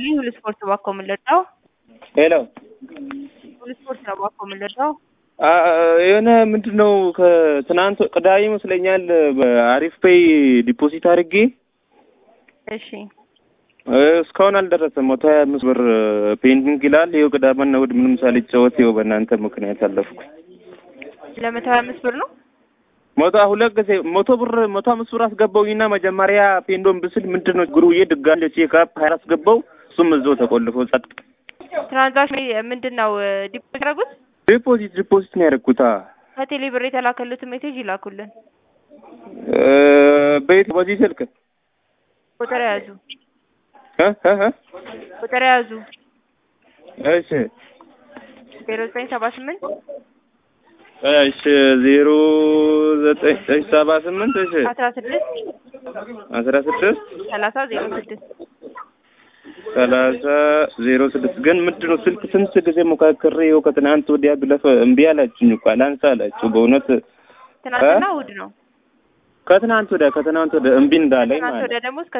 ይስጥልኝ ሁሉ ስፖርት እባክዎ ምን ልርዳው? ሄሎ ሁሉ ስፖርት ነው እባክዎ ምን ልርዳው? የሆነ ምንድን ነው ከትናንት ቅዳሜ ይመስለኛል በአሪፍ ፔይ ዲፖዚት አድርጌ እሺ እስካሁን አልደረሰም። መቶ ሀያ አምስት ብር ፔንዲንግ ይላል። ይኸው ቅዳሜና እሑድ ምንም ሳልጫወት ይኸው በእናንተ ምክንያት አለፍኩ። ለመቶ ሀያ አምስት ብር ነው መቶ ሁለት ጊዜ መቶ ብር መቶ አምስት ብር አስገባውኝና መጀመሪያ ፔንዶን ብስል ምንድን ነው ችግሩ ብዬ ድጋሜ ቼክ አፕ ሀያ አስገባው እሱም እዛው ተቆልፎ ጸጥ። ትራንዛክሽን ምንድን ነው ዲፖዚት ያደረጉት? ዲፖዚት ዲፖዚት ነው ያደረኩት። ከቴሌ ብር የተላከሉትን ሜሴጅ ይላኩልን። በየት በዚህ ስልክ ቁጥር ያዙ እ እ እ ቁጥር ያዙ እሺ ዜሮ ዘጠኝ ሰባ ስምንት እሺ ዜሮ ዘጠኝ እሺ ሰባ ስምንት እሺ አስራ ስድስት አስራ ስድስት ሰላሳ ዜሮ ስድስት ሰላሳ ዜሮ ስድስት ግን ምንድን ነው ስልክ ስንት ጊዜ ሞካክሬ ይኸው ከትናንት ወዲያ ብለፍ እምቢ አላችሁኝ እኮ አላንሳ አላችሁ። በእውነት ትናንትና እሑድ ነው። ከትናንት ወዲያ ከትናንት ወዲያ እምቢ እንዳለኝ ትናንት ማለት ወዲያ ደግሞ እስከ